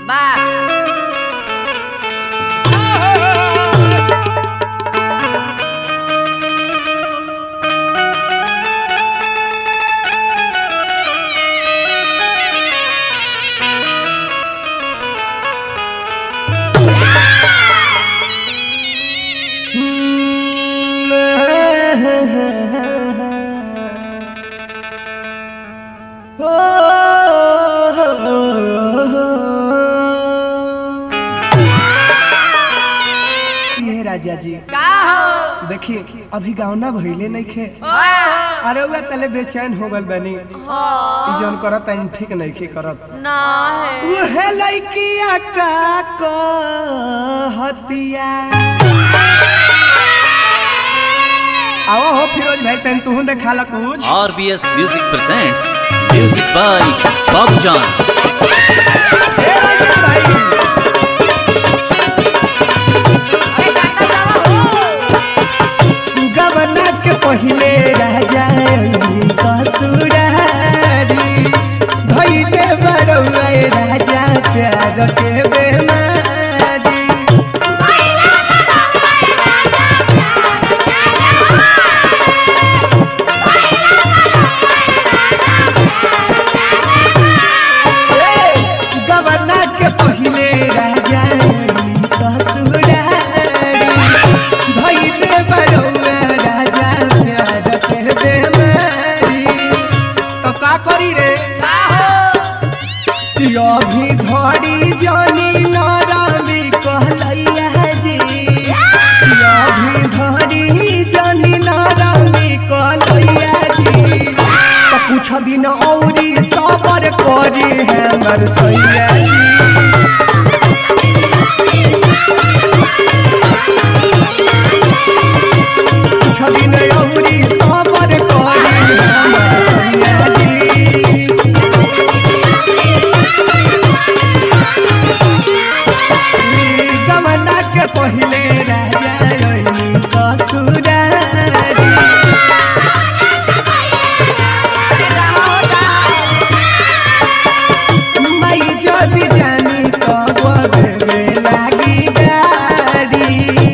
वाह ये राजा जी का हो देखिए अभी गावना भइले नहीं खे ओए अरे उहे तले बेचैन हो गल बनी ई जौन करत है ठीक नहीं खे करत ना है उहे लइकिया का कहतिया आओ हो फिरोज भाई तन तू देखा ला कुछ RBS Music presents music by Bob John. ए राजा भाई गवना के पहिले राजा ससुरारी भैले बड़ौआ राजा प्यार के बेमारी गवना के पहिले राजा ससुरारी धैले बड़ौआ राजा प्यार के बेमारी तो का करी रे का हो अभी धड़ी जानी नारामी कहलैया जी अभी धड़ी जानी नारामी कहलैया जी तो कुछ दिन औरी सबर करी हमर सैया जी कुछ दिन औरी सबर करी हमर सैया जी गमना के पहिले राजा रही ससुरारी माई जदि जानी तब देवे लागी गाड़ी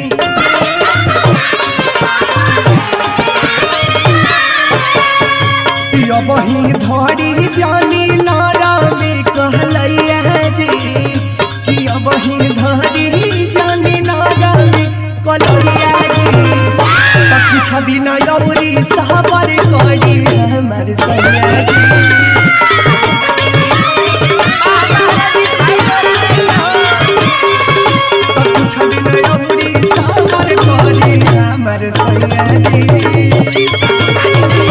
यो बही धरी जानी नारामी कहलैया जी कि अब ही धरी जानी नारामी कहलैया जी त कुछ दिन यौरी सहबर करी हमर सैया जी त कुछ दिन यौरी सहबर करी हमर सैया जी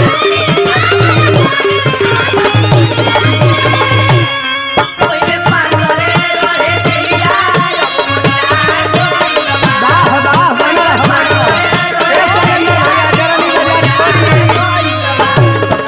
वाह वाह बना हमारा ए सैया भैया जरा नी बाजार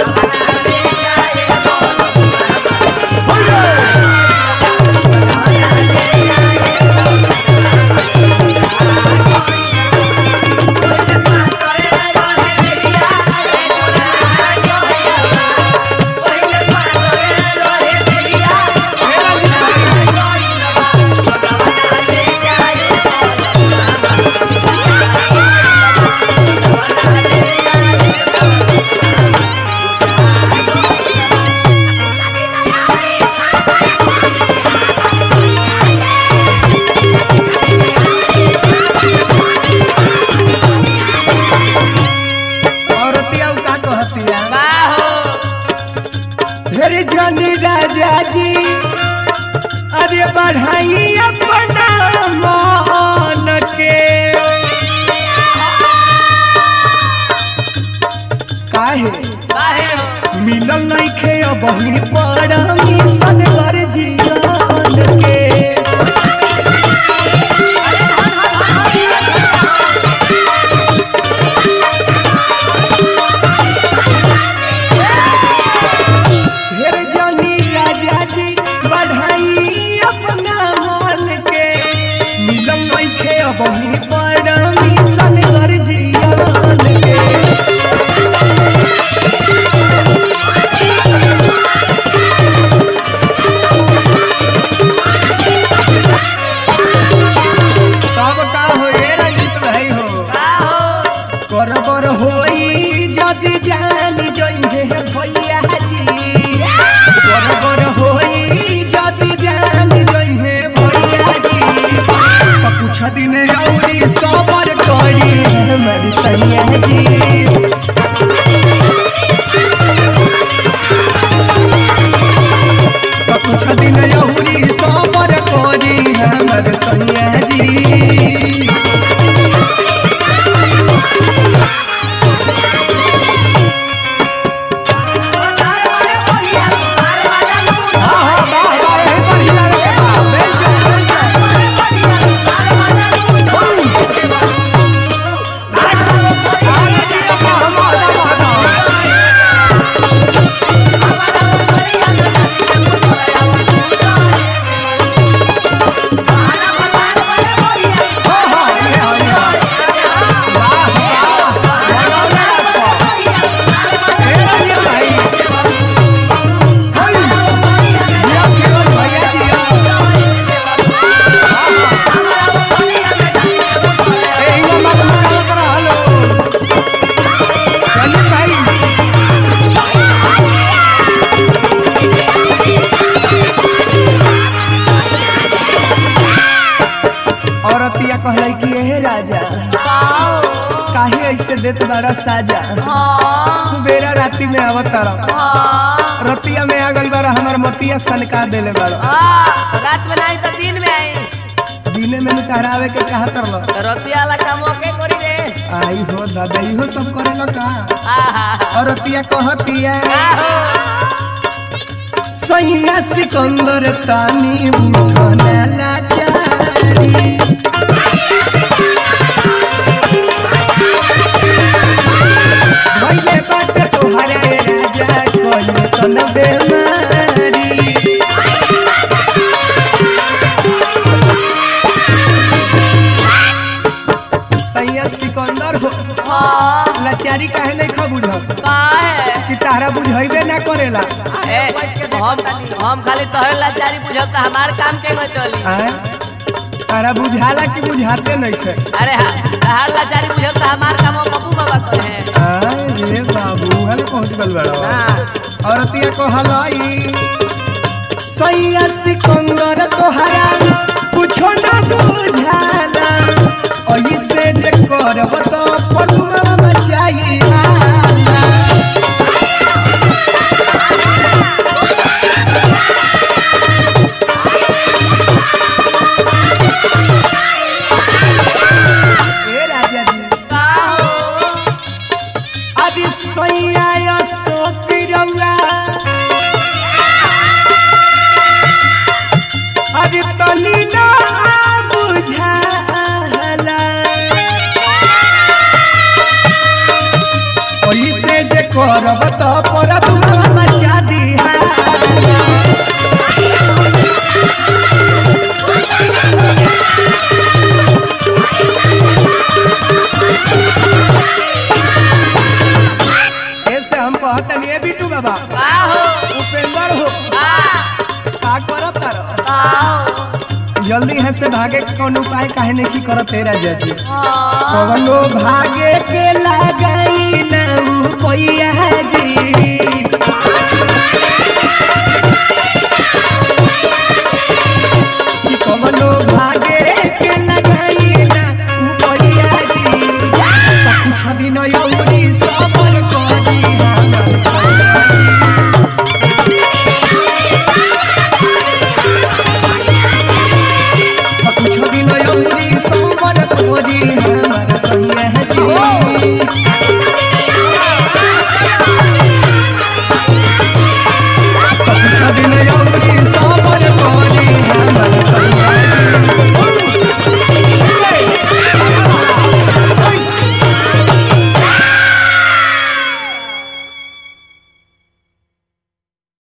औरतिया उ का कहतिया का हो ढेर जनी राजा जी अरे बढ़ाई अपना मान के काहे काहे हो मिलल नहीं खे अब ही बड़ा मिशन कर जीवन के ढेर जनी राजा जी बढ़ाई अपना मान के मिलल नहीं खे अब ही बड़ा मिशन कर जीवन के यहुरी सबर करी हमर सैया जी हाँ, हाँ, वाह, वाह, यहीं पर हिला रे, वाह, बेल जो, बेल जो। आगे जी, वाह, वाह, वाह, वाह। हाँ, हाँ, ये, हाँ, ये, हाँ। वाह, वाह, बनौले आपको। ए, ये भाई। होई, जिया केवल भैया जिया। ए, इहाँ मत मुकाबला करा, हेलो। चलिए भाई औरतिया कहले कि हे राजा काहे ऐसे देत बारा साजा बेरा राती में आवत तारा रतिया में आ गइल बारा हमर मतिया सनका देले बारा रात में नहीं तो दिन में आई दिने में निकरावे के चाहत रह रुपया वाला काम के करी रे आई हो दादा इहो सब करे का आहा औरतिया कहतिया आहो सैया सिकंदर तानी बुझना लाचारी भइले बाटे तोहरे राजा कोई सन बेमारी सैया सिकंदर हो हाँ लाचारी काहे नहीं खा बुझ का है कि तारा बुझाइबे ना करेला ए, हम हम खाली तोहरे लाचारी बुझब त हमार काम के न चली आय? तारा बुझाला कि बुझाते नहीं थे अरे हा- हर लाचारी बुझब त हमार काम हम बबू बाबा करे हैं आय रे बाबू हल पहुंच गल बड़ा औरतिया को हलाई सैया सिकंदर तोहरा कुछो ना बुझाला ऐसे जे करब तो पनुआ मचाई ए राजा जी का हो अरे सैया सोती रौरा अरे तनी ना बुझाला ऐसे जे करब तो परब मचा दिहा ऐसे हम कहतनी ए बिटू बाबा का हो उपेंद्र हो का का करब तारो का हो जल्दी है से भागे के कौन उपाय काहे नहीं करत तेरा जजी हाँ कवनो भागे के लगाई ना पैया जी